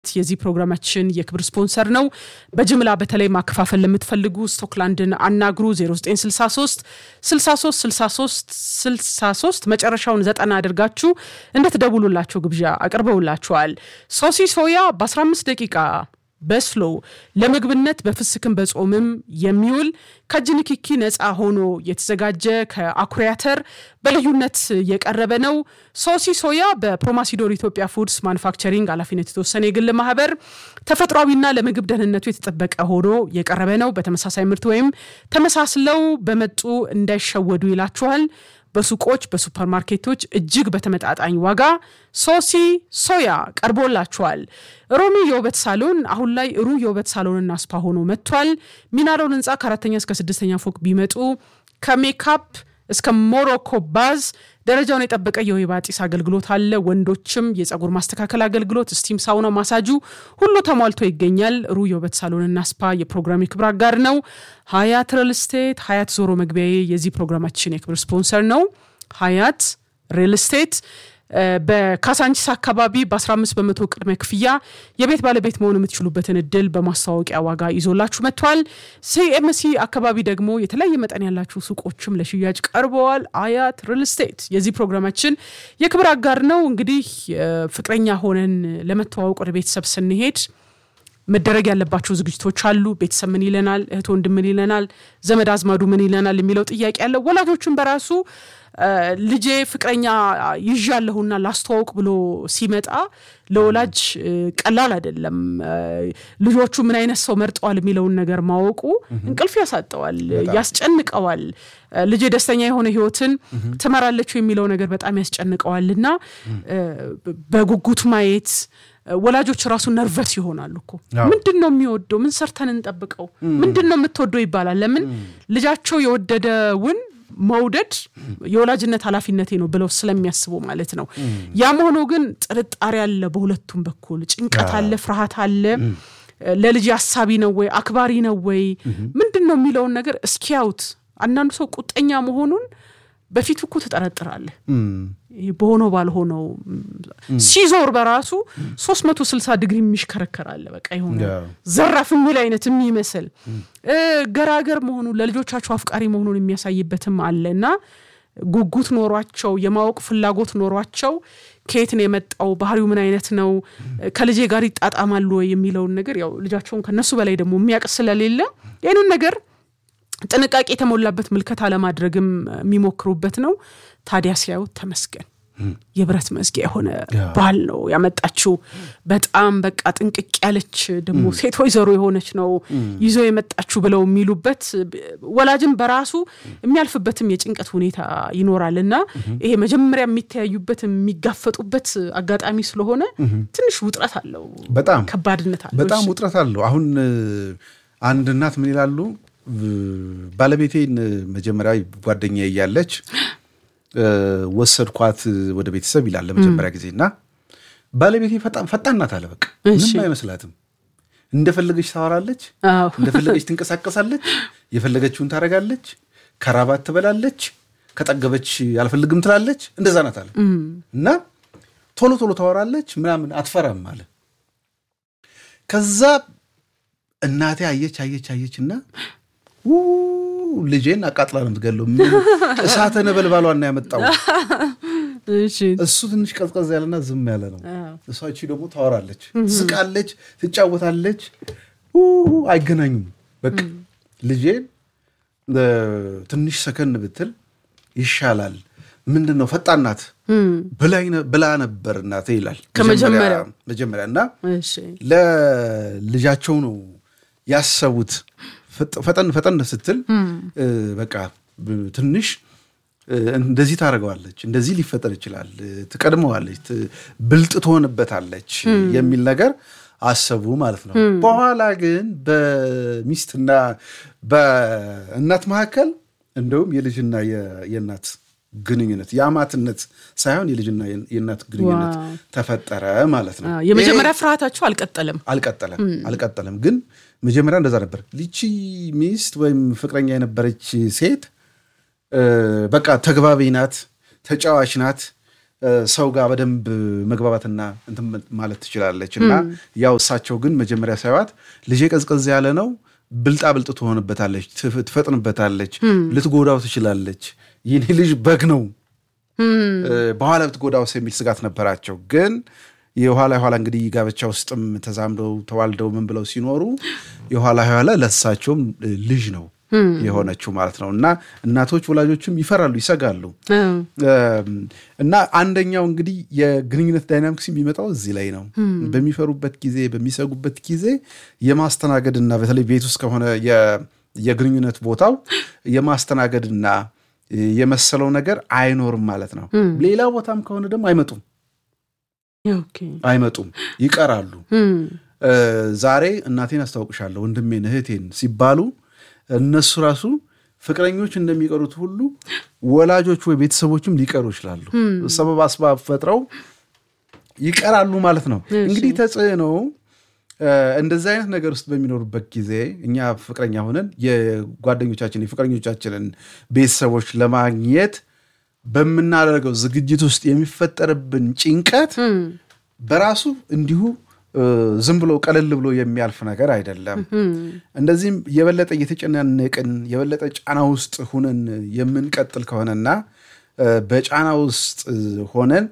የዚህ ፕሮግራማችን የክብር ስፖንሰር ነው። በጅምላ በተለይ ማከፋፈል ለምትፈልጉ ስቶክላንድን አናግሩ 0963 63 63 63 መጨረሻውን ዘጠና አድርጋችሁ እንደትደውሉላቸው ግብዣ አቅርበውላችኋል። ሶሲ ሶያ በ15 ደቂቃ በስሎ ለምግብነት በፍስክም በጾምም የሚውል ከእጅ ንክኪ ነፃ ሆኖ የተዘጋጀ ከአኩሪ አተር በልዩነት የቀረበ ነው። ሶሲ ሶያ በፕሮማሲዶር ኢትዮጵያ ፉድስ ማኑፋክቸሪንግ ኃላፊነት የተወሰነ የግል ማህበር ተፈጥሯዊና ለምግብ ደህንነቱ የተጠበቀ ሆኖ የቀረበ ነው። በተመሳሳይ ምርት ወይም ተመሳስለው በመጡ እንዳይሸወዱ ይላችኋል። በሱቆች በሱፐርማርኬቶች እጅግ በተመጣጣኝ ዋጋ ሶሲ ሶያ ቀርቦላችኋል። ሮሚ የውበት ሳሎን አሁን ላይ ሩ የውበት ሳሎንና ስፓ ሆኖ መጥቷል። ሚናሮን ህንፃ ከአራተኛ እስከ ስድስተኛ ፎቅ ቢመጡ ከሜካፕ እስከ ሞሮኮ ባዝ ደረጃውን የጠበቀ የወይባ ጢስ አገልግሎት አለ። ወንዶችም የጸጉር ማስተካከል አገልግሎት፣ ስቲም ሳውና፣ ማሳጁ ሁሉ ተሟልቶ ይገኛል። ሩ የውበት ሳሎንና ስፓ የፕሮግራም የክብር አጋር ነው። ሀያት ሪል ስቴት ሀያት ዞሮ መግቢያዬ የዚህ ፕሮግራማችን የክብር ስፖንሰር ነው። ሀያት ሪል ስቴት በካሳንቺስ አካባቢ በ15 በመቶ ቅድመ ክፍያ የቤት ባለቤት መሆን የምትችሉበትን እድል በማስታወቂያ ዋጋ ይዞላችሁ መጥቷል። ሲኤምሲ አካባቢ ደግሞ የተለያየ መጠን ያላችሁ ሱቆችም ለሽያጭ ቀርበዋል። አያት ሪል ስቴት የዚህ ፕሮግራማችን የክብር አጋር ነው። እንግዲህ ፍቅረኛ ሆነን ለመተዋወቅ ወደ ቤተሰብ ስንሄድ መደረግ ያለባቸው ዝግጅቶች አሉ። ቤተሰብ ምን ይለናል፣ እህት ወንድም ምን ይለናል፣ ዘመድ አዝማዱ ምን ይለናል የሚለው ጥያቄ አለ። ወላጆችን በራሱ ልጄ ፍቅረኛ ይዣለሁና ላስተዋውቅ ብሎ ሲመጣ ለወላጅ ቀላል አይደለም። ልጆቹ ምን አይነት ሰው መርጠዋል የሚለውን ነገር ማወቁ እንቅልፍ ያሳጠዋል፣ ያስጨንቀዋል። ልጄ ደስተኛ የሆነ ሕይወትን ትመራለች የሚለው ነገር በጣም ያስጨንቀዋል እና በጉጉት ማየት ወላጆች ራሱ ነርቨስ ይሆናሉ እኮ ምንድን ነው የሚወደው? ምን ሰርተን እንጠብቀው? ምንድን ነው የምትወደው ይባላል። ለምን ልጃቸው የወደደውን መውደድ የወላጅነት ኃላፊነቴ ነው ብለው ስለሚያስቡ ማለት ነው። ያም ሆኖ ግን ጥርጣሬ አለ፣ በሁለቱም በኩል ጭንቀት አለ፣ ፍርሃት አለ። ለልጅ አሳቢ ነው ወይ አክባሪ ነው ወይ ምንድን ነው የሚለውን ነገር እስኪያዩት አንዳንዱ ሰው ቁጠኛ መሆኑን በፊቱ እኮ ትጠረጥራለህ። በሆነው ባልሆነው ሲዞር በራሱ ሶስት መቶ ስልሳ ዲግሪ የሚሽከረከራለ በቃ የሆነ ዘራፍ የሚል አይነት የሚመስል ገራገር መሆኑን ለልጆቻቸው አፍቃሪ መሆኑን የሚያሳይበትም አለ እና ጉጉት ኖሯቸው የማወቅ ፍላጎት ኖሯቸው ከየት ነው የመጣው ባህሪው ምን አይነት ነው ከልጄ ጋር ይጣጣማሉ ወይ የሚለውን ነገር ያው ልጃቸውን ከነሱ በላይ ደግሞ የሚያውቅ ስለሌለ ይህንን ነገር ጥንቃቄ የተሞላበት ምልከታ ለማድረግም የሚሞክሩበት ነው። ታዲያ ሲያዩት ተመስገን የብረት መዝጊያ የሆነ ባል ነው ያመጣችው። በጣም በቃ ጥንቅቅ ያለች ደግሞ ሴት ወይዘሮ የሆነች ነው ይዞ የመጣችው ብለው የሚሉበት ወላጅም በራሱ የሚያልፍበትም የጭንቀት ሁኔታ ይኖራል እና ይሄ መጀመሪያ የሚተያዩበት የሚጋፈጡበት አጋጣሚ ስለሆነ ትንሽ ውጥረት አለው። በጣም ከባድነት አለው። በጣም ውጥረት አለው። አሁን አንድ እናት ምን ይላሉ? ባለቤቴን መጀመሪያ ጓደኛ እያለች ወሰድኳት ወደ ቤተሰብ ይላል ለመጀመሪያ ጊዜ እና ባለቤቴ ፈጣን ናት አለ። በቃ ምንም አይመስላትም። እንደፈለገች ታወራለች፣ እንደፈለገች ትንቀሳቀሳለች፣ የፈለገችውን ታደርጋለች፣ ከራባት ትበላለች፣ ከጠገበች አልፈልግም ትላለች። እንደዛ ናት አለ እና ቶሎ ቶሎ ታወራለች ምናምን አትፈራም አለ። ከዛ እናቴ አየች አየች አየች እና ልጄን አቃጥላ ነው የምትገለው። እሳተ ነበልባሏና ያመጣው እሱ ትንሽ ቀዝቀዝ ያለና ዝም ያለ ነው። እሷ እቺ ደግሞ ታወራለች፣ ትስቃለች፣ ትጫወታለች። አይገናኙም። በቃ ልጄን ትንሽ ሰከን ብትል ይሻላል። ምንድን ነው ፈጣን ናት ብላ ነበር እናቴ ይላል መጀመሪያ እና ለልጃቸው ነው ያሰቡት ፈጠን ፈጠን ስትል በቃ ትንሽ እንደዚህ ታደርገዋለች፣ እንደዚህ ሊፈጠር ይችላል፣ ትቀድመዋለች፣ ብልጥ ትሆንበታለች የሚል ነገር አሰቡ ማለት ነው። በኋላ ግን በሚስትና በእናት መካከል እንደውም የልጅና የእናት ግንኙነት የአማትነት ሳይሆን የልጅና የእናት ግንኙነት ተፈጠረ ማለት ነው። የመጀመሪያ ፍርሃታቸው አልቀጠለም አልቀጠለም አልቀጠለም ግን መጀመሪያ እንደዛ ነበር። ልቺ ሚስት ወይም ፍቅረኛ የነበረች ሴት በቃ ተግባቢ ናት፣ ተጫዋች ናት፣ ሰው ጋር በደንብ መግባባትና እንትን ማለት ትችላለች። እና ያው እሳቸው ግን መጀመሪያ ሳይዋት ልጄ ቀዝቀዝ ያለ ነው፣ ብልጣ ብልጥ ትሆንበታለች፣ ትፈጥንበታለች፣ ልትጎዳው ትችላለች፣ ይህኔ ልጅ በግ ነው በኋላ ብትጎዳውስ የሚል ስጋት ነበራቸው። ግን የኋላ የኋላ እንግዲህ ጋብቻ ውስጥም ተዛምደው ተዋልደው ምን ብለው ሲኖሩ የኋላ የኋላ ለእሳቸውም ልጅ ነው የሆነችው ማለት ነው። እና እናቶች ወላጆችም ይፈራሉ፣ ይሰጋሉ። እና አንደኛው እንግዲህ የግንኙነት ዳይናሚክስ የሚመጣው እዚህ ላይ ነው። በሚፈሩበት ጊዜ፣ በሚሰጉበት ጊዜ የማስተናገድና በተለይ ቤት ውስጥ ከሆነ የግንኙነት ቦታው የማስተናገድና የመሰለው ነገር አይኖርም ማለት ነው። ሌላ ቦታም ከሆነ ደግሞ አይመጡም አይመጡም፣ ይቀራሉ። ዛሬ እናቴን አስታውቅሻለሁ ወንድሜን እህቴን ሲባሉ እነሱ ራሱ ፍቅረኞች እንደሚቀሩት ሁሉ ወላጆች ወይ ቤተሰቦችም ሊቀሩ ይችላሉ። ሰበብ አስባብ ፈጥረው ይቀራሉ ማለት ነው። እንግዲህ ተጽዕኖ እንደዚህ አይነት ነገር ውስጥ በሚኖሩበት ጊዜ እኛ ፍቅረኛ ሆነን የጓደኞቻችን የፍቅረኞቻችንን ቤተሰቦች ለማግኘት በምናደርገው ዝግጅት ውስጥ የሚፈጠርብን ጭንቀት በራሱ እንዲሁ ዝም ብሎ ቀለል ብሎ የሚያልፍ ነገር አይደለም። እንደዚህም የበለጠ እየተጨናነቅን የበለጠ ጫና ውስጥ ሁነን የምንቀጥል ከሆነና በጫና ውስጥ ሆነን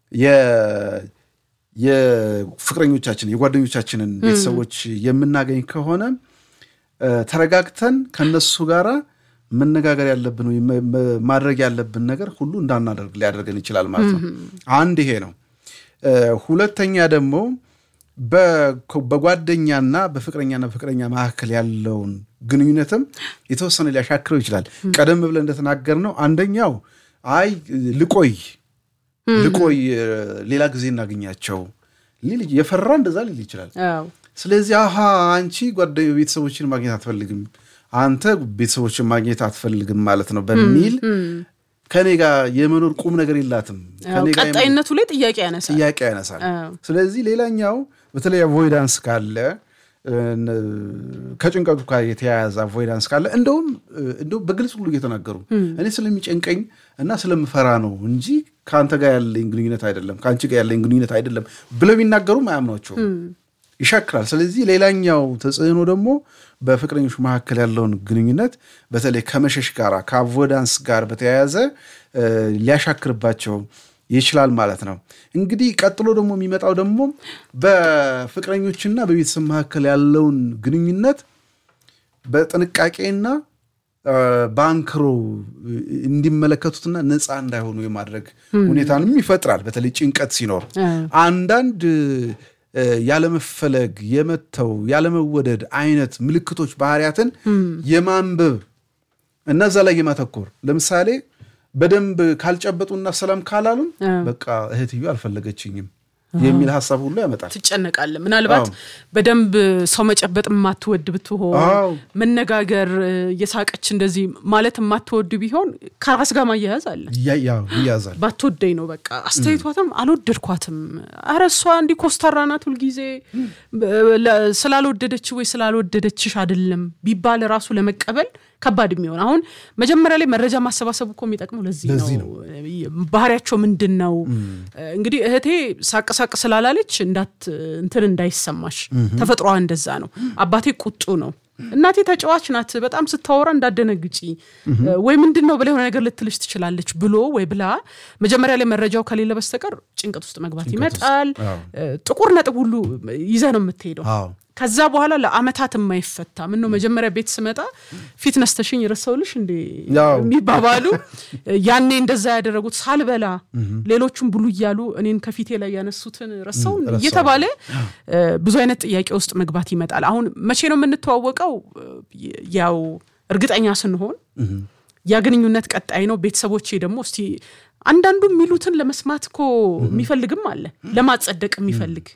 የፍቅረኞቻችን የጓደኞቻችንን ቤተሰቦች የምናገኝ ከሆነ ተረጋግተን ከነሱ ጋር መነጋገር ያለብን ወይም ማድረግ ያለብን ነገር ሁሉ እንዳናደርግ ሊያደርገን ይችላል ማለት ነው። አንድ ይሄ ነው። ሁለተኛ ደግሞ በጓደኛና በፍቅረኛና በፍቅረኛ መካከል ያለውን ግንኙነትም የተወሰነ ሊያሻክረው ይችላል። ቀደም ብለን እንደተናገርነው አንደኛው አይ ልቆይ ልቆይ ሌላ ጊዜ እናገኛቸው ሊል የፈራ እንደዛ ሊል ይችላል። ስለዚህ አሀ አንቺ ቤተሰቦችን ማግኘት አትፈልግም፣ አንተ ቤተሰቦችን ማግኘት አትፈልግም ማለት ነው በሚል ከኔ ጋር የመኖር ቁም ነገር የላትም። ቀጣይነቱ ላይ ጥያቄ ያነሳል ጥያቄ ያነሳል። ስለዚህ ሌላኛው በተለይ አቮይዳንስ ካለ ከጭንቀቱ ጋር የተያያዘ አቮይዳንስ ካለ እንደውም እንደውም በግልጽ ሁሉ እየተናገሩ እኔ ስለሚጨንቀኝ እና ስለምፈራ ነው እንጂ ከአንተ ጋር ያለኝ ግንኙነት አይደለም ከአንቺ ጋር ያለኝ ግንኙነት አይደለም ብለው ቢናገሩም አያምኗቸውም፣ ይሻክራል። ስለዚህ ሌላኛው ተጽዕኖ ደግሞ በፍቅረኞች መካከል ያለውን ግንኙነት በተለይ ከመሸሽ ጋር ከአቮይዳንስ ጋር በተያያዘ ሊያሻክርባቸው ይችላል ማለት ነው። እንግዲህ ቀጥሎ ደግሞ የሚመጣው ደግሞ በፍቅረኞችና በቤተሰብ መካከል ያለውን ግንኙነት በጥንቃቄና በአንክሮ እንዲመለከቱትና ነፃ እንዳይሆኑ የማድረግ ሁኔታንም ይፈጥራል። በተለይ ጭንቀት ሲኖር አንዳንድ ያለመፈለግ፣ የመተው፣ ያለመወደድ አይነት ምልክቶች ባህሪያትን የማንበብ እና እዛ ላይ የማተኮር ለምሳሌ በደንብ ካልጨበጡና ሰላም ካላሉን በቃ እህትዮ አልፈለገችኝም የሚል ሀሳብ ሁሉ ያመጣል። ትጨነቃለህ። ምናልባት በደንብ ሰው መጨበጥ የማትወድ ብትሆን መነጋገር፣ የሳቀች እንደዚህ ማለት የማትወድ ቢሆን ከራስ ጋር ማያያዝ አለ። ይያዛል። ባትወደኝ ነው በቃ አስተያየቷትም አልወደድኳትም፣ ኧረ እሷ እንዲህ ኮስታራ ናት ሁልጊዜ ስላልወደደች ወይ ስላልወደደችሽ አይደለም ቢባል ራሱ ለመቀበል ከባድ የሚሆን አሁን መጀመሪያ ላይ መረጃ ማሰባሰቡ እኮ የሚጠቅመው ለዚህ ነው። ባህሪያቸው ምንድን ነው? እንግዲህ እህቴ ሳቅ ሳቅ ስላላለች እንዳት እንትን እንዳይሰማሽ ተፈጥሯ እንደዛ ነው። አባቴ ቁጡ ነው። እናቴ ተጫዋች ናት። በጣም ስታወራ እንዳደነግጪ ወይ ምንድን ነው ብላ የሆነ ነገር ልትልሽ ትችላለች ብሎ ወይ ብላ መጀመሪያ ላይ መረጃው ከሌለ በስተቀር ጭንቀት ውስጥ መግባት ይመጣል። ጥቁር ነጥብ ሁሉ ይዘ ነው የምትሄደው። ከዛ በኋላ ለአመታት የማይፈታ ምን ነው መጀመሪያ ቤት ስመጣ ፊት ነስተሽኝ ረሰውልሽ እንዴ የሚባባሉ ያኔ እንደዛ ያደረጉት ሳልበላ ሌሎቹም ብሉ እያሉ እኔን ከፊቴ ላይ ያነሱትን ረሰው እየተባለ ብዙ አይነት ጥያቄ ውስጥ መግባት ይመጣል። አሁን መቼ ነው የምንተዋወቀው? ያው እርግጠኛ ስንሆን ያ ግንኙነት ቀጣይ ነው። ቤተሰቦቼ ደግሞ እስቲ አንዳንዱ የሚሉትን ለመስማት እኮ የሚፈልግም አለ፣ ለማጸደቅ የሚፈልግ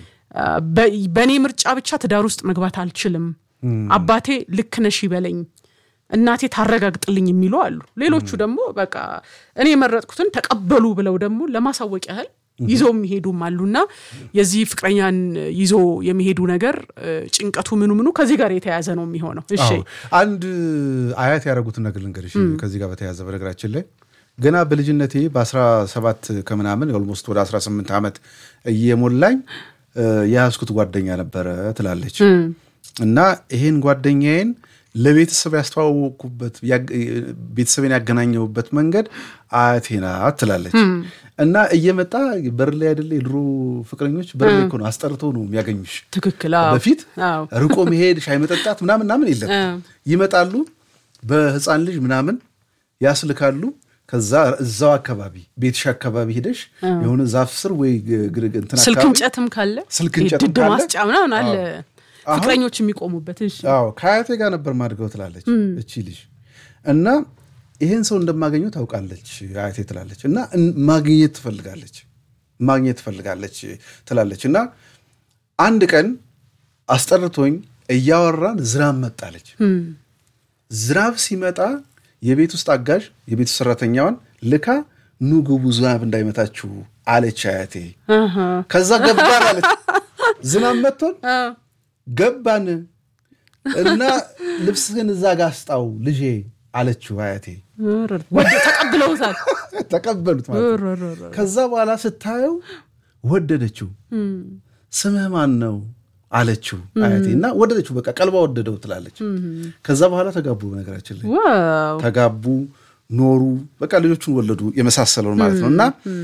በእኔ ምርጫ ብቻ ትዳር ውስጥ መግባት አልችልም፣ አባቴ ልክ ነሽ ይበለኝ፣ እናቴ ታረጋግጥልኝ የሚሉ አሉ። ሌሎቹ ደግሞ በቃ እኔ የመረጥኩትን ተቀበሉ ብለው ደግሞ ለማሳወቅ ያህል ይዘው የሚሄዱም አሉና የዚህ ፍቅረኛን ይዞ የሚሄዱ ነገር ጭንቀቱ ምኑ ምኑ ከዚህ ጋር የተያያዘ ነው የሚሆነው። እሺ አንድ አያት ያደረጉትን ነገር ልንገርሽ ከዚህ ጋር በተያያዘ በነገራችን ላይ ገና በልጅነቴ በ17 ከምናምን ኦልሞስት ወደ 18 ዓመት እየሞላኝ የያዝኩት ጓደኛ ነበረ ትላለች እና ይሄን ጓደኛዬን ለቤተሰብ ያስተዋወቅኩበት ቤተሰብን ያገናኘሁበት መንገድ አያቴ ናት ትላለች። እና እየመጣ በር ላይ አይደለ የድሮ ፍቅረኞች በር ላይ እኮ ነው አስጠርተው ነው የሚያገኙሽ። ትክክል። በፊት ርቆ መሄድ ሻይ መጠጣት ምናምን ምናምን የለም። ይመጣሉ በህፃን ልጅ ምናምን ያስልካሉ። ከዛ እዛው አካባቢ ቤትሽ አካባቢ ሄደሽ የሆነ ዛፍ ስር ወይ እንትን ስልክ እንጨትም ካለ ስልክ እንጨትም ድድ ማስጫ ምናምን አለ ፍቅረኞች የሚቆሙበት። አዎ ከአያቴ ጋር ነበር ማድገው ትላለች እቺ ልጅ እና ይሄን ሰው እንደማገኘው ታውቃለች አያቴ ትላለች እና ማግኘት ትፈልጋለች ማግኘት ትፈልጋለች ትላለች እና አንድ ቀን አስጠርቶኝ እያወራን ዝናብ መጣለች። ዝናብ ሲመጣ የቤት ውስጥ አጋዥ የቤት ውስጥ ሰራተኛዋን ልካ ኑ ግቡ ዝናብ እንዳይመታችሁ አለች አያቴ። ከዛ ገባን አለች። ዝናብ መጥቶን ገባን እና ልብስህን እዛ ጋ አስጣው ልጄ አለችው አያቴ። ተቀብለውታል፣ ተቀበሉት ማለት ነው። ከዛ በኋላ ስታየው ወደደችው። ስምህ ማን ነው አለችው አያቴ እና ወደደችው። በቃ ቀልባ ወደደው ትላለች። ከዛ በኋላ ተጋቡ። በነገራችን ላይ ተጋቡ፣ ኖሩ፣ በቃ ልጆቹን ወለዱ። የመሳሰለውን ማለት ነው እና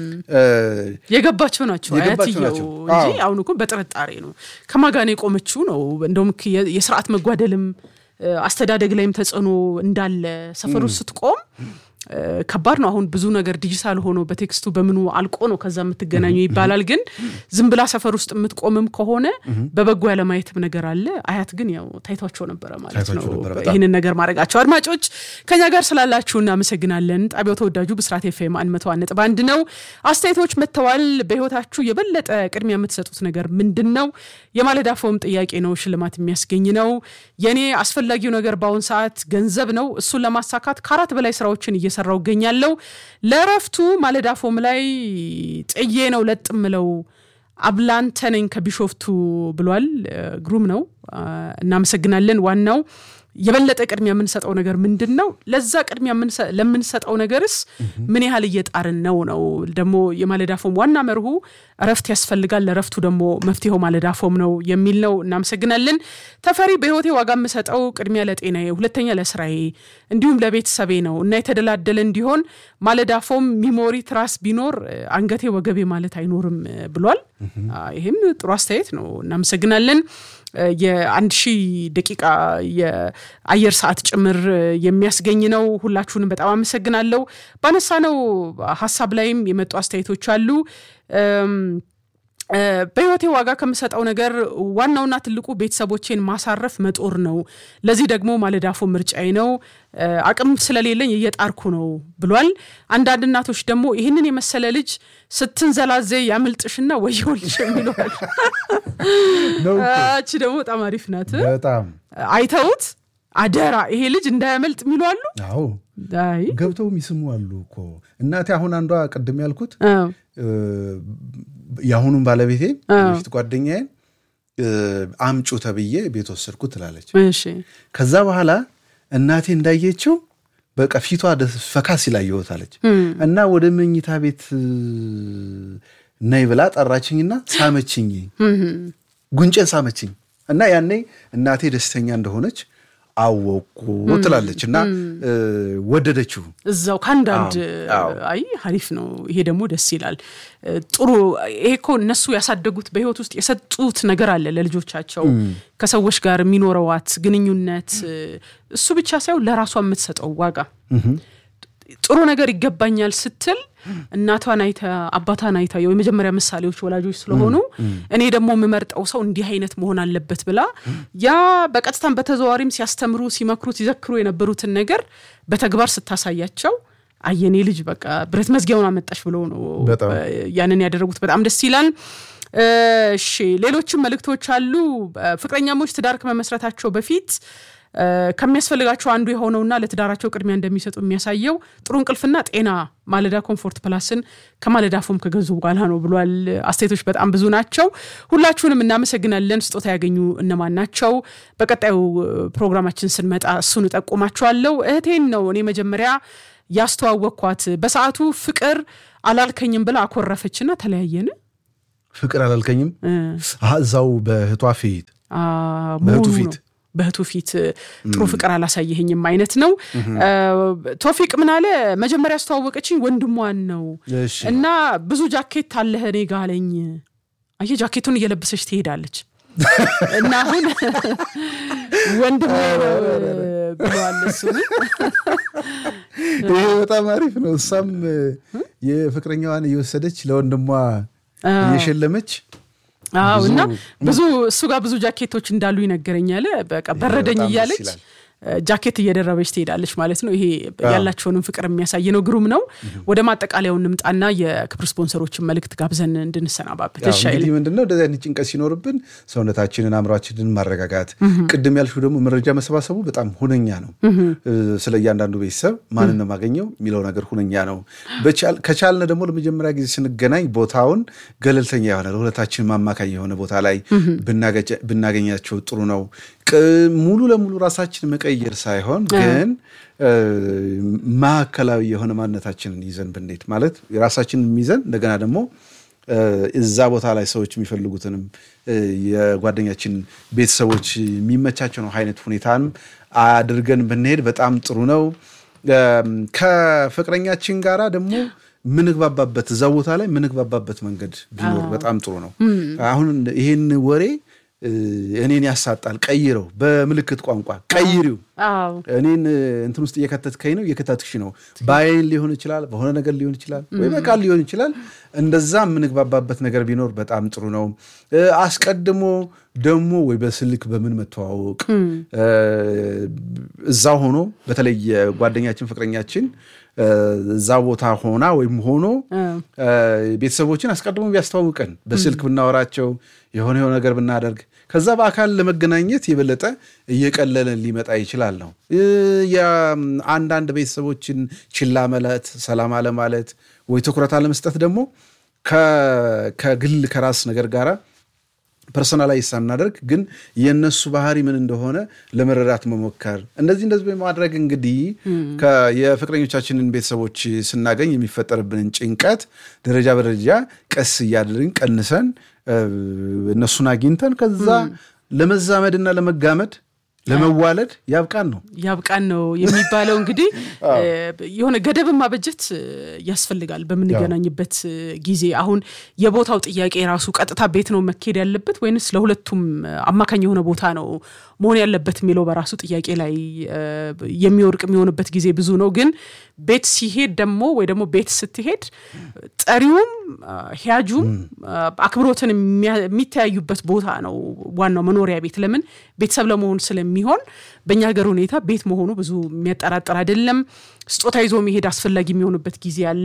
የገባቸው ናቸው አያትየው እንጂ አሁን እኮ በጥርጣሬ ነው ከማጋኔ የቆመችው ነው። እንደውም የስርዓት መጓደልም አስተዳደግ ላይም ተጽዕኖ እንዳለ ሰፈር ውስጥ ስትቆም ከባድ ነው። አሁን ብዙ ነገር ዲጂታል ሆኖ በቴክስቱ በምኑ አልቆ ነው ከዛ የምትገናኙ ይባላል። ግን ዝም ብላ ሰፈር ውስጥ የምትቆምም ከሆነ በበጎ ያለማየትም ነገር አለ። አያት ግን ያው ታይቷቸው ነበረ ማለት ነው ይህንን ነገር ማድረጋቸው። አድማጮች ከኛ ጋር ስላላችሁ እናመሰግናለን። ጣቢያው ተወዳጁ ብስራት ኤፍኤም አንድ መቶ አንድ ነጥብ አንድ ነው። አስተያየቶች መጥተዋል። በህይወታችሁ የበለጠ ቅድሚያ የምትሰጡት ነገር ምንድን ነው? የማለዳ ፎም ጥያቄ ነው፣ ሽልማት የሚያስገኝ ነው። የኔ አስፈላጊው ነገር በአሁን ሰዓት ገንዘብ ነው። እሱን ለማሳካት ከአራት በላይ ስራዎችን እየሰራው እገኛለሁ። ለእረፍቱ ማለዳ ፎም ላይ ጥዬ ነው ለጥ ምለው አብላንተ ነኝ ከቢሾፍቱ ብሏል። ግሩም ነው፣ እናመሰግናለን። ዋናው የበለጠ ቅድሚያ የምንሰጠው ነገር ምንድን ነው? ለዛ ቅድሚያ ለምንሰጠው ነገርስ ምን ያህል እየጣርን ነው ነው ደግሞ የማለዳ ፎም ዋና መርሁ እረፍት ያስፈልጋል። ለእረፍቱ ደግሞ መፍትሄው ማለዳ ፎም ነው የሚል ነው። እናመሰግናለን። ተፈሪ በህይወቴ ዋጋ የምሰጠው ቅድሚያ ለጤናዬ፣ ሁለተኛ ለስራዬ እንዲሁም ለቤተሰቤ ነው እና የተደላደለ እንዲሆን ማለዳ ፎም ሚሞሪ ትራስ ቢኖር አንገቴ ወገቤ ማለት አይኖርም ብሏል። ይህም ጥሩ አስተያየት ነው። እናመሰግናለን። የአንድ ሺህ ደቂቃ የአየር ሰዓት ጭምር የሚያስገኝ ነው። ሁላችሁንም በጣም አመሰግናለሁ። ባነሳነው ሀሳብ ላይም የመጡ አስተያየቶች አሉ። በህይወቴ ዋጋ ከምሰጠው ነገር ዋናውና ትልቁ ቤተሰቦቼን ማሳረፍ መጦር ነው። ለዚህ ደግሞ ማለዳፎ ምርጫዬ ነው። አቅም ስለሌለኝ እየጣርኩ ነው ብሏል። አንዳንድ እናቶች ደግሞ ይህንን የመሰለ ልጅ ስትንዘላዘ ያምልጥሽና ወየውልሽ የሚለዋል። እቺ ደግሞ በጣም አሪፍ ናት። በጣም አይተውት አደራ ይሄ ልጅ እንዳያመልጥ የሚሉ አሉ። አዎ ገብተው የሚስሙ አሉ እኮ እናቴ። አሁን አንዷ ቅድም ያልኩት የአሁኑን ባለቤቴ በፊት ጓደኛዬን አምጩ ተብዬ ቤት ወሰድኩ ትላለች። ከዛ በኋላ እናቴ እንዳየችው በቃ ፊቷ ፈካ ሲላየወት አለች እና ወደ መኝታ ቤት ነይ ብላ ጠራችኝና ሳመችኝ፣ ጉንጬን ሳመችኝ እና ያኔ እናቴ ደስተኛ እንደሆነች አወቁ ትላለች እና ወደደችው እዛው ከአንዳንድ አይ ሀሪፍ ነው። ይሄ ደግሞ ደስ ይላል። ጥሩ ይሄ እኮ እነሱ ያሳደጉት በህይወት ውስጥ የሰጡት ነገር አለ ለልጆቻቸው ከሰዎች ጋር የሚኖረዋት ግንኙነት እሱ ብቻ ሳይሆን ለራሷ የምትሰጠው ዋጋ ጥሩ ነገር ይገባኛል ስትል እናቷን አይታ አባቷን አይታ የመጀመሪያ ምሳሌዎች ወላጆች ስለሆኑ እኔ ደግሞ የምመርጠው ሰው እንዲህ አይነት መሆን አለበት ብላ ያ በቀጥታም በተዘዋሪም ሲያስተምሩ፣ ሲመክሩ፣ ሲዘክሩ የነበሩትን ነገር በተግባር ስታሳያቸው አየኔ ልጅ በቃ ብረት መዝጊያውን አመጣሽ ብለው ነው ያንን ያደረጉት። በጣም ደስ ይላል። እሺ ሌሎችም መልእክቶች አሉ። ፍቅረኛሞች ትዳር ከመመስረታቸው በፊት ከሚያስፈልጋቸው አንዱ የሆነውና ለትዳራቸው ቅድሚያ እንደሚሰጡ የሚያሳየው ጥሩ እንቅልፍና ጤና ማለዳ ኮምፎርት ፕላስን ከማለዳ ፎም ከገዙ በኋላ ነው ብሏል። አስተያየቶች በጣም ብዙ ናቸው። ሁላችሁንም እናመሰግናለን። ስጦታ ያገኙ እነማን ናቸው? በቀጣዩ ፕሮግራማችን ስንመጣ እሱን እጠቁማችኋለሁ። እህቴን ነው እኔ መጀመሪያ ያስተዋወቅኳት በሰዓቱ ፍቅር አላልከኝም ብላ አኮረፈችና ተለያየን። ፍቅር አላልከኝም እዛው በእህቷ ፊት በእህቱ ፊት በእህቱ ፊት ጥሩ ፍቅር አላሳየኸኝም አይነት ነው። ቶፊቅ ምን አለ መጀመሪያ ያስተዋወቀችኝ ወንድሟን ነው እና ብዙ ጃኬት አለህ እኔ ጋ አለኝ። አየህ ጃኬቱን እየለበሰች ትሄዳለች እና አሁን ወንድሜ ነው ብለዋል እሱ። ይሄ በጣም አሪፍ ነው። እሷም የፍቅረኛዋን እየወሰደች ለወንድሟ እየሸለመች አዎ እና ብዙ እሱ ጋር ብዙ ጃኬቶች እንዳሉ ይነገረኛል። በቃ በረደኝ እያለች ጃኬት እየደረበች ትሄዳለች ማለት ነው። ይሄ ያላቸውንም ፍቅር የሚያሳይ ነው። ግሩም ነው። ወደ ማጠቃለያው እንምጣና የክብር ስፖንሰሮችን መልእክት ጋብዘን እንድንሰናባበት እንግዲህ ምንድነው እንደዚህ አይነት ጭንቀት ሲኖርብን ሰውነታችንን፣ አእምሯችንን ማረጋጋት፣ ቅድም ያልሽው ደግሞ መረጃ መሰባሰቡ በጣም ሁነኛ ነው። ስለ እያንዳንዱ ቤተሰብ ማንን ነው የማገኘው የሚለው ነገር ሁነኛ ነው። ከቻልነ ደግሞ ለመጀመሪያ ጊዜ ስንገናኝ ቦታውን ገለልተኛ የሆነ ለሁለታችን ማማካኝ የሆነ ቦታ ላይ ብናገኛቸው ጥሩ ነው። ሙሉ ለሙሉ ራሳችን መቀየር ሳይሆን ግን ማዕከላዊ የሆነ ማንነታችንን ይዘን ብንሄድ ማለት ራሳችንን ይዘን እንደገና ደግሞ እዛ ቦታ ላይ ሰዎች የሚፈልጉትንም የጓደኛችን ቤተሰቦች የሚመቻቸው ነው አይነት ሁኔታንም አድርገን ብንሄድ በጣም ጥሩ ነው። ከፍቅረኛችን ጋራ ደግሞ ምንግባባበት እዛ ቦታ ላይ ምንግባባበት መንገድ ቢኖር በጣም ጥሩ ነው። አሁን ይሄን ወሬ እኔን ያሳጣል፣ ቀይረው በምልክት ቋንቋ ቀይሪው። እኔን እንትን ውስጥ እየከተትከኝ ነው እየከተትክሽ ነው። በአይን ሊሆን ይችላል፣ በሆነ ነገር ሊሆን ይችላል፣ ወይ በቃል ሊሆን ይችላል። እንደዛ የምንግባባበት ነገር ቢኖር በጣም ጥሩ ነው። አስቀድሞ ደግሞ ወይ በስልክ በምን መተዋወቅ እዛ ሆኖ በተለይ ጓደኛችን ፍቅረኛችን እዛ ቦታ ሆና ወይም ሆኖ ቤተሰቦችን አስቀድሞ ቢያስተዋውቀን በስልክ ብናወራቸው የሆነ የሆነ ነገር ብናደርግ ከዛ በአካል ለመገናኘት የበለጠ እየቀለለን ሊመጣ ይችላል ነው። የአንዳንድ ቤተሰቦችን ችላ ማለት፣ ሰላም አለማለት ወይ ትኩረት አለመስጠት ደግሞ ከግል ከራስ ነገር ጋራ ፐርሶናላይዝ ሳናደርግ ግን የእነሱ ባህሪ ምን እንደሆነ ለመረዳት መሞከር እንደዚህ እንደዚህ በማድረግ እንግዲህ የፍቅረኞቻችንን ቤተሰቦች ስናገኝ የሚፈጠርብንን ጭንቀት ደረጃ በደረጃ ቀስ እያደረግን ቀንሰን እነሱን አግኝተን ከዛ ለመዛመድና ለመጋመድ ለመዋለድ ያብቃን ነው ያብቃን ነው የሚባለው። እንግዲህ የሆነ ገደብን ማበጀት ያስፈልጋል በምንገናኝበት ጊዜ። አሁን የቦታው ጥያቄ ራሱ ቀጥታ ቤት ነው መካሄድ ያለበት ወይንስ ለሁለቱም አማካኝ የሆነ ቦታ ነው መሆን ያለበት የሚለው በራሱ ጥያቄ ላይ የሚወርቅ የሚሆንበት ጊዜ ብዙ ነው። ግን ቤት ሲሄድ ደግሞ ወይ ደግሞ ቤት ስትሄድ ጠሪውም ሂያጁም አክብሮትን የሚተያዩበት ቦታ ነው ዋናው መኖሪያ ቤት። ለምን ቤተሰብ ለመሆን ስለሚሆን በእኛ ሀገር ሁኔታ ቤት መሆኑ ብዙ የሚያጠራጥር አይደለም። ስጦታ ይዞ መሄድ አስፈላጊ የሚሆንበት ጊዜ አለ።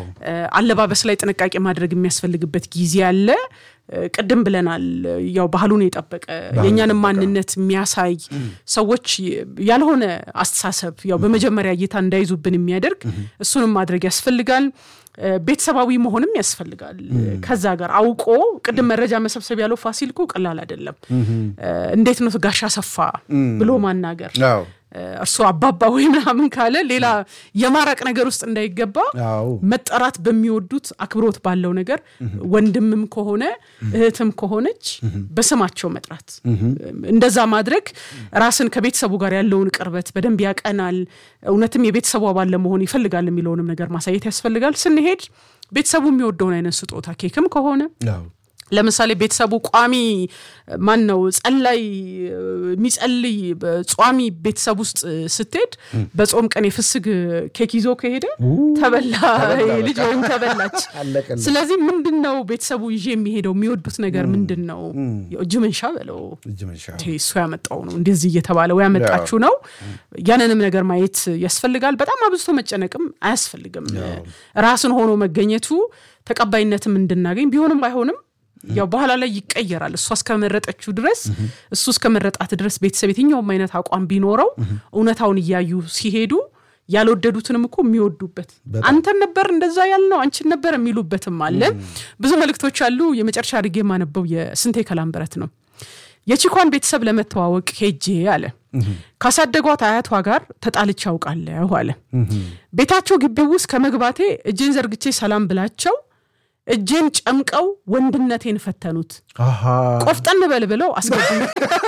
አለባበስ ላይ ጥንቃቄ ማድረግ የሚያስፈልግበት ጊዜ አለ። ቅድም ብለናል። ያው ባህሉን የጠበቀ የእኛንም ማንነት የሚያሳይ ሰዎች ያልሆነ አስተሳሰብ ያው በመጀመሪያ እይታ እንዳይዙብን የሚያደርግ እሱንም ማድረግ ያስፈልጋል። ቤተሰባዊ መሆንም ያስፈልጋል። ከዛ ጋር አውቆ ቅድም መረጃ መሰብሰብ ያለው ፋሲል እኮ ቀላል አይደለም። እንዴት ነው ጋሻ ሰፋ ብሎ ማናገር እርሱ አባባ ወይ ምናምን ካለ ሌላ የማራቅ ነገር ውስጥ እንዳይገባ መጠራት በሚወዱት አክብሮት ባለው ነገር ወንድምም ከሆነ እህትም ከሆነች በስማቸው መጥራት፣ እንደዛ ማድረግ ራስን ከቤተሰቡ ጋር ያለውን ቅርበት በደንብ ያቀናል። እውነትም የቤተሰቡ አባል ለመሆን ይፈልጋል የሚለውንም ነገር ማሳየት ያስፈልጋል። ስንሄድ ቤተሰቡ የሚወደውን አይነት ስጦታ ኬክም ከሆነ ለምሳሌ ቤተሰቡ ቋሚ ማን ነው ጸላይ የሚጸልይ ጿሚ ቤተሰብ ውስጥ ስትሄድ በጾም ቀን የፍስግ ኬክ ይዞ ከሄደ ተበላ ልጅ ወይም ተበላች። ስለዚህ ምንድን ነው ቤተሰቡ ይዤ የሚሄደው የሚወዱት ነገር ምንድን ነው? እጅ መንሻ በለው እሱ ያመጣው ነው እንደዚህ እየተባለ ወይ ያመጣችሁ ነው። ያንንም ነገር ማየት ያስፈልጋል። በጣም አብዝቶ መጨነቅም አያስፈልግም። ራስን ሆኖ መገኘቱ ተቀባይነትም እንድናገኝ ቢሆንም ባይሆንም ያው በኋላ ላይ ይቀየራል። እሷ እስከመረጠችው ድረስ እሱ እስከመረጣት ድረስ ቤተሰብ የትኛውም አይነት አቋም ቢኖረው እውነታውን እያዩ ሲሄዱ ያልወደዱትንም እኮ የሚወዱበት አንተን ነበር እንደዛ ያልነው አንቺን ነበር የሚሉበትም አለ። ብዙ መልእክቶች አሉ። የመጨረሻ አድርጌ የማነበው የስንቴ ከላምበረት ነው። የቺኳን ቤተሰብ ለመተዋወቅ ሄጄ አለ ካሳደጓት አያቷ ጋር ተጣልቼ አውቃለሁ አለ። ቤታቸው ግቢ ውስጥ ከመግባቴ እጄን ዘርግቼ ሰላም ብላቸው እጄን ጨምቀው ወንድነቴን ፈተኑት። ቆፍጠን በል ብለው አስገቡኝ።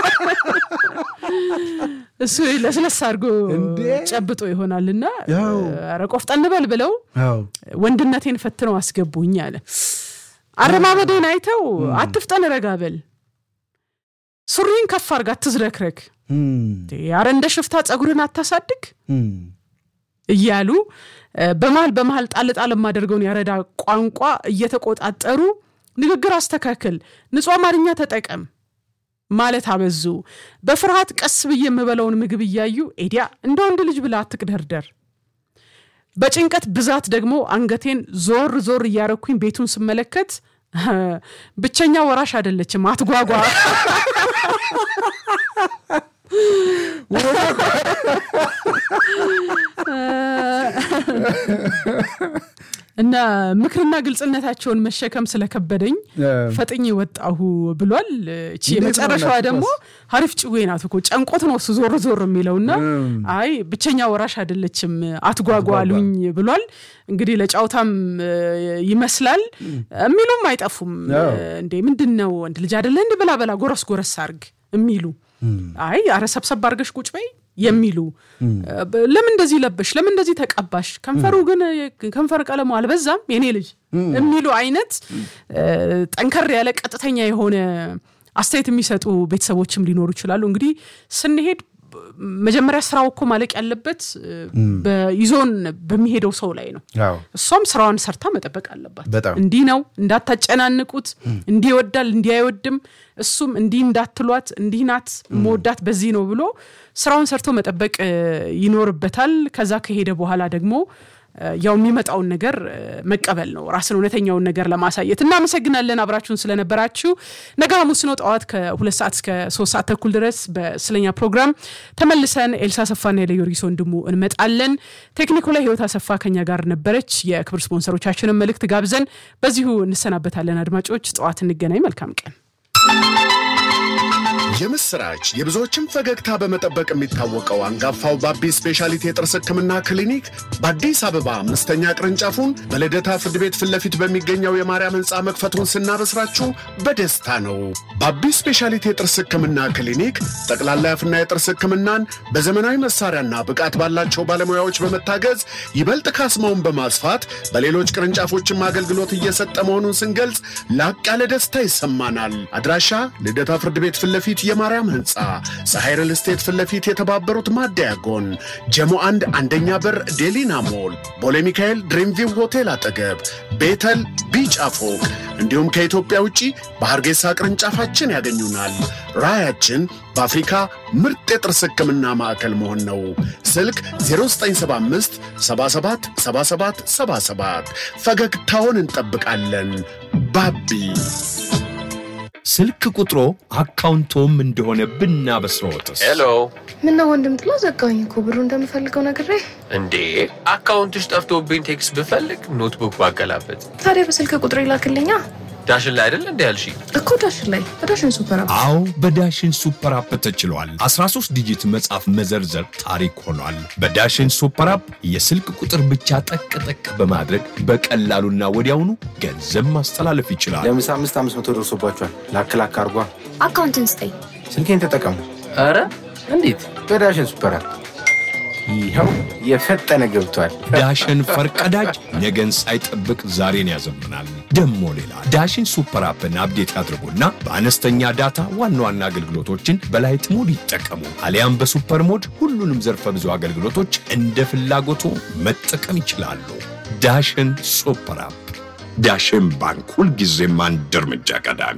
እሱ ለስለስ አድርጎ ጨብጦ ይሆናልና ኧረ ቆፍጠን በል ብለው ወንድነቴን ፈትነው አስገቡኝ አለ። አረማመዴን አይተው አትፍጠን፣ ረጋ በል፣ ሱሪን ከፍ አድርግ፣ አትዝረክረክ፣ ኧረ እንደ ሽፍታ ጸጉርን አታሳድግ እያሉ በመሀል በመሀል ጣል ጣል የማደርገውን ያረዳ ቋንቋ እየተቆጣጠሩ ንግግር አስተካክል፣ ንጹህ አማርኛ ተጠቀም ማለት አበዙ። በፍርሃት ቀስ ብዬ የምበላውን ምግብ እያዩ ኤዲያ እንደ ወንድ ልጅ ብላ አትቅደርደር። በጭንቀት ብዛት ደግሞ አንገቴን ዞር ዞር እያረኩኝ ቤቱን ስመለከት ብቸኛ ወራሽ አይደለችም፣ አትጓጓ እና ምክርና ግልጽነታቸውን መሸከም ስለከበደኝ ፈጥኝ ወጣሁ ብሏል። እቺ የመጨረሻዋ ደግሞ ሀሪፍ ጭዌ ናት እኮ ጨንቆት ነው እሱ ዞር ዞር የሚለውና አይ ብቸኛ ወራሽ አይደለችም አትጓጓሉኝ ብሏል። እንግዲህ ለጫውታም ይመስላል የሚሉም አይጠፉም። እንዴ ምንድን ነው ወንድ ልጅ አይደለ እንዲ ብላ በላ ጎረስ ጎረስ አርግ የሚሉ አይ አረ ሰብሰብ አርገሽ ቁጭ በይ የሚሉ ለምን እንደዚህ ለበሽ፣ ለምን እንደዚህ ተቀባሽ፣ ከንፈሩ ግን ከንፈር ቀለሙ አልበዛም የኔ ልጅ የሚሉ አይነት ጠንከር ያለ ቀጥተኛ የሆነ አስተያየት የሚሰጡ ቤተሰቦችም ሊኖሩ ይችላሉ። እንግዲህ ስንሄድ መጀመሪያ ስራው እኮ ማለቅ ያለበት ይዞን በሚሄደው ሰው ላይ ነው። እሷም ስራዋን ሰርታ መጠበቅ አለባት። እንዲህ ነው እንዳታጨናንቁት፣ እንዲህ ይወዳል፣ እንዲህ አይወድም፣ እሱም እንዲህ እንዳትሏት፣ እንዲህ ናት መወዳት በዚህ ነው ብሎ ስራውን ሰርቶ መጠበቅ ይኖርበታል። ከዛ ከሄደ በኋላ ደግሞ ያው የሚመጣውን ነገር መቀበል ነው፣ ራስን እውነተኛውን ነገር ለማሳየት። እናመሰግናለን አብራችሁን ስለነበራችሁ። ነገ ሐሙስ ነው ጠዋት ከሁለት ሰዓት እስከ ሶስት ሰዓት ተኩል ድረስ በስለኛ ፕሮግራም ተመልሰን ኤልሳ አሰፋና የለዮርጊስ ወንድሙ እንመጣለን። ቴክኒኩ ላይ ህይወት አሰፋ ከኛ ጋር ነበረች። የክብር ስፖንሰሮቻችንን መልእክት ጋብዘን በዚሁ እንሰናበታለን። አድማጮች ጠዋት እንገናኝ። መልካም ቀን። የምስራች የብዙዎችን ፈገግታ በመጠበቅ የሚታወቀው አንጋፋው ባቢ ስፔሻሊቲ የጥርስ ህክምና ክሊኒክ በአዲስ አበባ አምስተኛ ቅርንጫፉን በልደታ ፍርድ ቤት ፊት ለፊት በሚገኘው የማርያም ህንፃ መክፈቱን ስናበስራችሁ በደስታ ነው። ባቢ ስፔሻሊቲ የጥርስ ህክምና ክሊኒክ ጠቅላላ የአፍና የጥርስ ህክምናን በዘመናዊ መሳሪያና ብቃት ባላቸው ባለሙያዎች በመታገዝ ይበልጥ ካስማውን በማስፋት በሌሎች ቅርንጫፎችም አገልግሎት እየሰጠ መሆኑን ስንገልጽ ላቅ ያለ ደስታ ይሰማናል። አድራሻ ልደታ ፍርድ ቤት ፊት ለፊት የማርያም ህንፃ ፀሐይ ሪል ስቴት ፊት ለፊት የተባበሩት ማደያ ጎን ጀሞ አንድ አንደኛ በር ዴሊና ሞል ቦሌ ሚካኤል ድሪምቪው ሆቴል አጠገብ ቤተል ቢጫ ፎቅ እንዲሁም ከኢትዮጵያ ውጪ በሐርጌሳ ቅርንጫፋችን ያገኙናል። ራዕያችን በአፍሪካ ምርጥ የጥርስ ህክምና ማዕከል መሆን ነው። ስልክ 0975 77 77 77 ፈገግታውን እንጠብቃለን። ባቢ ስልክ ቁጥሮ አካውንቶም እንደሆነ ብናበስረዎትስ? ሄሎ ምነው ወንድም ጥሎ ዘጋኝ እኮ ብሩ እንደምፈልገው ነግሬ። እንዴ አካውንትሽ ጠፍቶብኝ ቴክስት ብፈልግ ኖትቡክ ባገላበት ታዲያ በስልክ ቁጥር ይላክልኛ ዳሽን ላይ አይደል እንዲ ያልሽ እኮ ዳሽን ላይ በዳሽን ሱፐር አፕ። አዎ በዳሽን ሱፐር አፕ ተችሏል። 13 ዲጂት መጻፍ መዘርዘር ታሪክ ሆኗል። በዳሽን ሱፐር አፕ የስልክ ቁጥር ብቻ ጠቅ ጠቅ በማድረግ በቀላሉና ወዲያውኑ ገንዘብ ማስተላለፍ ይችላል። ለምሳ አምስት አምስት መቶ ደርሶባቸዋል። ላክ ላክ አርጓ። አካውንትን ስጠኝ። ስልኬን ተጠቀሙ ኧረ እንዴት በዳሽን ሱፐር አፕ። ይኸው የፈጠነ ገብቷል። ዳሽን ፈርቀዳጅ ነገን ሳይጠብቅ ዛሬን ያዘምናል። ደሞ ሌላ ዳሽን ሱፐር አፕን አፕዴት ያድርጉና በአነስተኛ ዳታ ዋና ዋና አገልግሎቶችን በላይት ሞድ ይጠቀሙ። አሊያም በሱፐር ሞድ ሁሉንም ዘርፈ ብዙ አገልግሎቶች እንደ ፍላጎቱ መጠቀም ይችላሉ። ዳሽን ሱፐር አፕ። ዳሽን ባንክ ሁልጊዜም አንድ እርምጃ ቀዳሚ።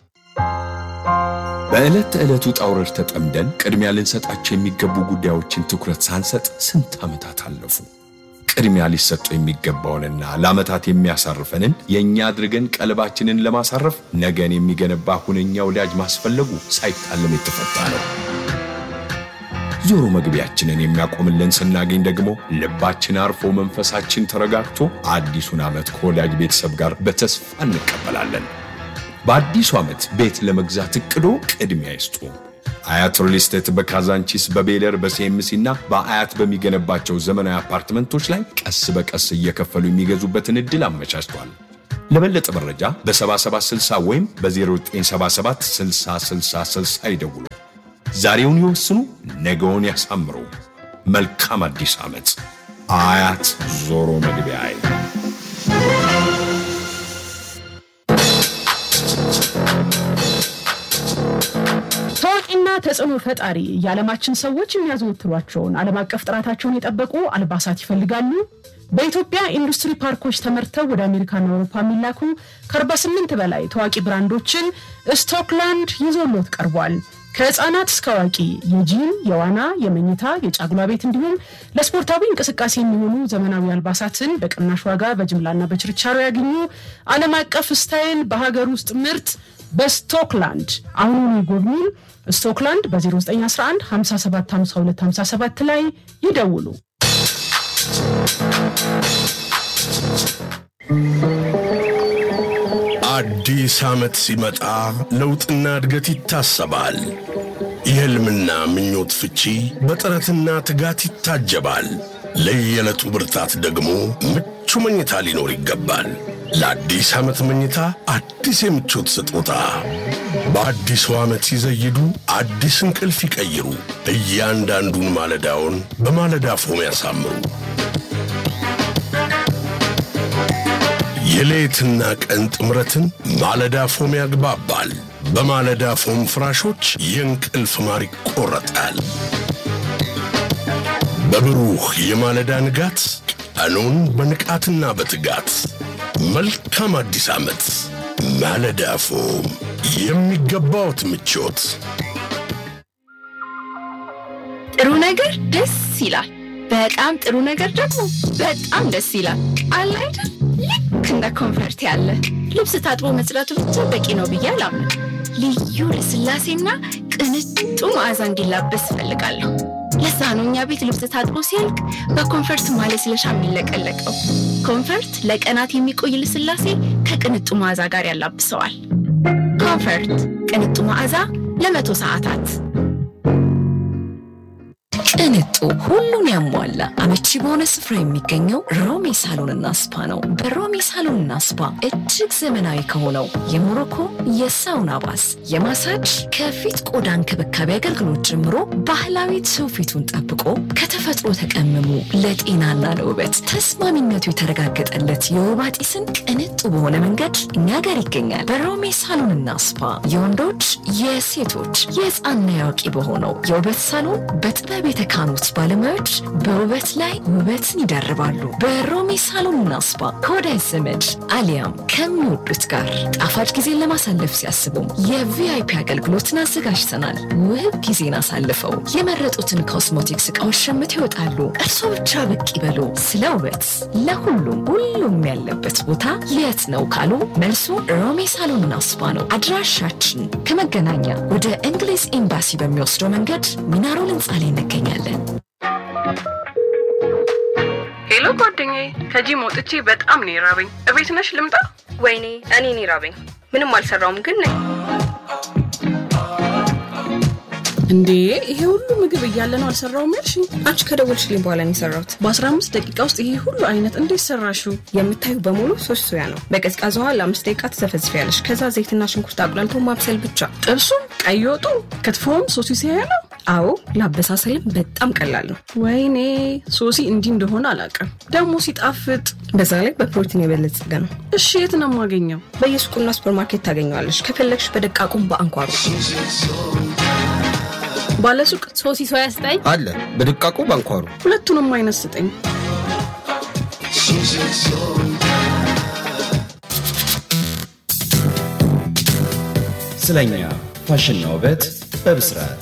በዕለት ተዕለት ውጣ ውረድ ተጠምደን ቅድሚያ ልንሰጣቸው የሚገቡ ጉዳዮችን ትኩረት ሳንሰጥ ስንት ዓመታት አለፉ። ቅድሚያ ሊሰጡ የሚገባውንና ለዓመታት የሚያሳርፈንን የእኛ አድርገን ቀልባችንን ለማሳረፍ ነገን የሚገነባ ሁነኛ ወዳጅ ማስፈለጉ ሳይታለም የተፈታ ነው። ዞሮ መግቢያችንን የሚያቆምልን ስናገኝ ደግሞ ልባችን አርፎ መንፈሳችን ተረጋግቶ አዲሱን ዓመት ከወዳጅ ቤተሰብ ጋር በተስፋ እንቀበላለን። በአዲሱ ዓመት ቤት ለመግዛት እቅዶ ቅድሚያ ይስጡ። አያት ሪል ስቴት በካዛንቺስ በቤለር በሲኤምሲ እና በአያት በሚገነባቸው ዘመናዊ አፓርትመንቶች ላይ ቀስ በቀስ እየከፈሉ የሚገዙበትን ዕድል አመቻችቷል። ለበለጠ መረጃ በ7760 ወይም በ0977 6060 ይደውሉ። ዛሬውን ይወስኑ፣ ነገውን ያሳምሩ። መልካም አዲስ ዓመት። አያት ዞሮ መግቢያ ታዋቂና ተጽዕኖ ፈጣሪ የዓለማችን ሰዎች የሚያዘወትሯቸውን ዓለም አቀፍ ጥራታቸውን የጠበቁ አልባሳት ይፈልጋሉ። በኢትዮጵያ ኢንዱስትሪ ፓርኮች ተመርተው ወደ አሜሪካና አውሮፓ የሚላኩ ከ48 በላይ ታዋቂ ብራንዶችን ስቶክላንድ ይዞሎት ቀርቧል። ከህፃናት እስከ አዋቂ የጂም፣ የዋና፣ የመኝታ፣ የጫጉላ ቤት እንዲሁም ለስፖርታዊ እንቅስቃሴ የሚሆኑ ዘመናዊ አልባሳትን በቅናሽ ዋጋ በጅምላና በችርቻሮ ያገኙ። ዓለም አቀፍ ስታይል በሀገር ውስጥ ምርት በስቶክላንድ አሁኑኑ ይጎብኙን። ስቶክላንድ በ0911 57 52 57 ላይ ይደውሉ። አዲስ ዓመት ሲመጣ ለውጥና እድገት ይታሰባል። የሕልምና ምኞት ፍቺ በጥረትና ትጋት ይታጀባል። ለየዕለቱ ብርታት ደግሞ ምቹ መኝታ ሊኖር ይገባል። ለአዲስ ዓመት መኝታ አዲስ የምቾት ስጦታ በአዲሱ ዓመት ሲዘይዱ አዲስ እንቅልፍ ይቀይሩ። እያንዳንዱን ማለዳውን በማለዳ ፎም ያሳምሩ። የሌትና ቀን ጥምረትን ማለዳ ፎም ያግባባል። በማለዳ ፎም ፍራሾች የእንቅልፍ ማር ይቆረጣል። በብሩህ የማለዳ ንጋት ቀኑን በንቃትና በትጋት መልካም አዲስ ዓመት። ማለዳ ፎም የሚገባዎት ምቾት። ጥሩ ነገር ደስ ይላል። በጣም ጥሩ ነገር ደግሞ በጣም ደስ ይላል። አለ አይደል? ልክ እንደ ኮንፈርት ያለ ልብስ ታጥቦ መጽዳቱ ብቻ በቂ ነው ብዬ አላምንም። ልዩ ልስላሴና ቅንጡ መዓዛ እንዲላበስ እፈልጋለሁ። ለዛ ነው እኛ ቤት ልብስ ታጥቦ ሲያልቅ በኮንፈርት ማለስለሻ የሚለቀለቀው። ኮንፈርት ለቀናት የሚቆይ ልስላሴ ከቅንጡ መዓዛ ጋር ያላብሰዋል። ኮንፈርት ቅንጡ መዓዛ ለመቶ ሰዓታት ቅንጡ ሁሉን ያሟላ አመቺ በሆነ ስፍራ የሚገኘው ሮሜ ሳሎንና ስፓ ነው። በሮሜ ሳሎንና ስፓ እጅግ ዘመናዊ ከሆነው የሞሮኮ የሳውና ባስ፣ የማሳጅ ከፊት ቆዳ እንክብካቤ አገልግሎት ጀምሮ ባህላዊ ትውፊቱን ጠብቆ ከተፈጥሮ ተቀምሞ ለጤናና ለውበት ተስማሚነቱ የተረጋገጠለት የወባ ጢስን ቅንጡ በሆነ መንገድ እኛ ጋር ይገኛል። በሮሜ ሳሎንና ስፓ የወንዶች የሴቶች የህፃንና ያዋቂ በሆነው የውበት ሳሎን በጥበብ የተካኑት ባለሙያዎች በውበት ላይ ውበትን ይደርባሉ። በሮሜ ሳሎንና ስፓ ከወዳጅ ዘመድ አሊያም ከሚወዱት ጋር ጣፋጭ ጊዜን ለማሳለፍ ሲያስቡም የቪአይፒ አገልግሎትን አዘጋጅተናል። ውብ ጊዜን አሳልፈው የመረጡትን ኮስሞቲክስ እቃዎች ሸምተው ይወጣሉ። እርስዎ ብቻ ብቅ ይበሉ። ስለ ውበት ለሁሉም ሁሉም ያለበት ቦታ የት ነው ካሉ መልሱ ሮሜ ሳሎንና ስፓ ነው። አድራሻችን ከመገናኛ ወደ እንግሊዝ ኤምባሲ በሚወስደው መንገድ ሚናሮል ህንፃ ላይ እንገኛለን። ሄሎ ጓደኛዬ፣ ከጂም ወጥቼ በጣም ነው የራበኝ። እቤት ነሽ ልምጣ? ወይኔ እኔ ነው የራበኝ። ምንም አልሰራውም ግን ነኝ። እንዴ ይሄ ሁሉ ምግብ እያለ ነው አልሰራውም ያልሽ? አንቺ ከደወልሽልኝ በኋላ ነው የሰራሁት። በ15 ደቂቃ ውስጥ ይሄ ሁሉ አይነት እንዴት ሰራሽው? የምታዩ በሙሉ ሶስት ሶያ ነው። በቀዝቃዛ ውሃ ለአምስት ደቂቃ ትዘፈዝፊያለሽ። ከዛ ዘይትና ሽንኩርት አቁላልቶ ማብሰል ብቻ። ጥብሱም፣ ቀይ ወጡ፣ ክትፎም ሶሲ ሲያያ ነው። አዎ ለአበሳሰልም በጣም ቀላል ነው። ወይኔ ሶሲ እንዲህ እንደሆነ አላውቅም። ደግሞ ሲጣፍጥ፣ በዛ ላይ በፕሮቲን የበለጸገ ነው። እሺ የት ነው የማገኘው? በየሱቁና ሱፐርማርኬት ታገኘዋለሽ። ከፈለግሽ በደቃቁም በአንኳሩ ባለሱቅ ሶሲ ሶያ ስጠኝ አለ በድቃቁ ባንኳሩ ሁለቱንም አይነት ስጠኝ። ስለኛ ፋሽንና ውበት በብስራት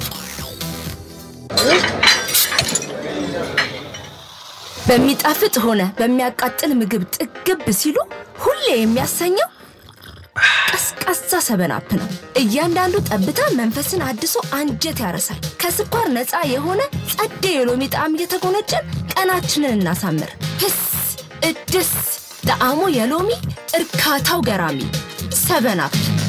በሚጣፍጥ ሆነ በሚያቃጥል ምግብ ጥግብ ሲሉ ሁሌ የሚያሰኘው ቀዝቃዛ ሰበናፕ ነው። እያንዳንዱ ጠብታ መንፈስን አድሶ አንጀት ያረሳል። ከስኳር ነፃ የሆነ ጸዴ የሎሚ ጣዕም እየተጎነጨን ቀናችንን እናሳምር። ህስ እድስ ጣዕሙ የሎሚ እርካታው ገራሚ ሰበን አፕ